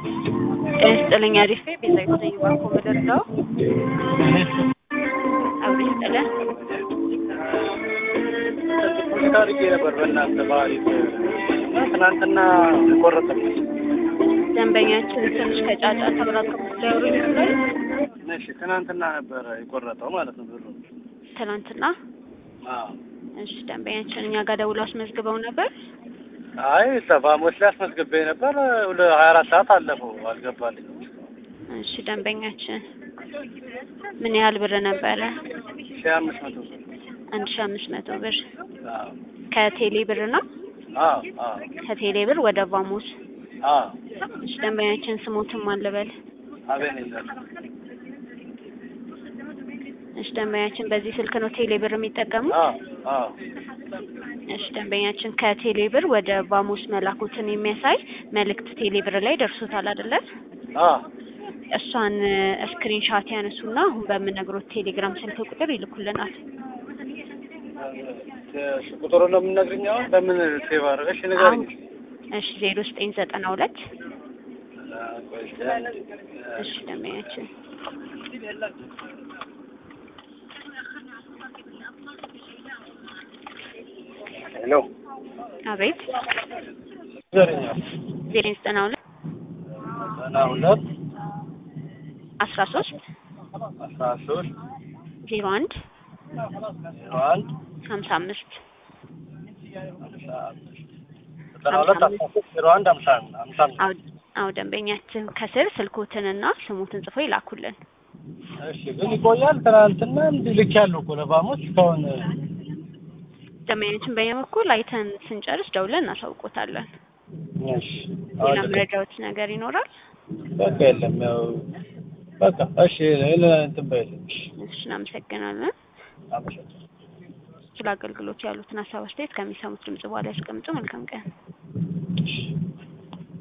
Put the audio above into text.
ጤና ይስጥልኝ አሪፍ ቤዛዊት ነኝ ባኮ ምድርዳው አብሮ ይስጥልን ፖስታ አድርጌ ነበር በእናንተ በአሪፍ ትናንትና ቆረጠብኝ። ደንበኛችን ትንሽ ከጫጫ ተብራከቡ ሊያወሩ ይችላል እሺ ትናንትና ነበረ የቆረጠው ማለት ነው ብሩ። ትናንትና አዎ። እሺ ደንበኛችን እኛ ጋር ደውሎ አስመዝግበው ነበር አይ ተፋሞች ላይ አስመዝግቤ ነበር ወደ ሀያ አራት ሰዓት አለፈው አልገባልኝም። እሺ ደንበኛችን ምን ያህል ብር ነበረ ሺህ አምስት መቶ ብር። አንድ ሺ አምስት መቶ ብር አዎ ከቴሌ ብር ነው አዎ አዎ ከቴሌ ብር ወደ ቫሞስ አዎ እሺ ደንበኛችን ስሞትም አልበል አቤኔዘር እሺ ደንበኛችን በዚህ ስልክ ነው ቴሌ ብር የሚጠቀሙ አዎ አዎ እሺ ደንበኛችን ከቴሌ ብር ወደ ቫሞስ መላኩትን የሚያሳይ መልእክት ቴሌ ብር ላይ ደርሶታል አይደለ አዎ እሷን ስክሪን ሻት ያነሱና አሁን በምነግሮት ቴሌግራም ስልክ ቁጥር ይልኩልናል ቁጥሩን ነው የምነግርኝ አሁን በምን ሴቭ አድርገሽ ንገሪኝ። እሺ ዜሮ ዘጠኝ ዘጠና ሁለት ቆይ እስኪ። እሺ ደንበኛችን ሄሎ አቤት ንገሪኝ። ዜሮ ዘጠና ሁለት ዘጠና ሁለት አስራ ሶስት አስራ ሶስት ዜሮ አንድ ዜሮ አንድ ሀምሳ አምስት ሀምሳ አምስት ዘጠና ሁለት አስራ ሶስት ዜሮ አንድ ሀምሳ ሀምሳ አምስት አዎ አዎ ደንበኛችን ከስር ስልኮትንና ስሙትን ጽፎ ይላኩልን እሺ ግን ይቆያል። ትናንትና እንዲህ ልክ ያለው እኮ ለባሞች እስካሁን ደንበኛችን በእኛ በኩል አይተን ስንጨርስ ደውለን እናሳውቆታለን እሺ ሌላ አሁን ልክ- መረጃዎች ነገር ይኖራል በቃ የለም ያው በቃ እሺ ሌላ እንትን በይልኝ እሺ እሺ እናመሰግናለን አመሰግናለሁ። ስለ አገልግሎት ያሉትን ሀሳብ አስተያየት ከሚሰሙት ድምጽ በኋላ ያስቀምጡ መልካም ቀን እሺ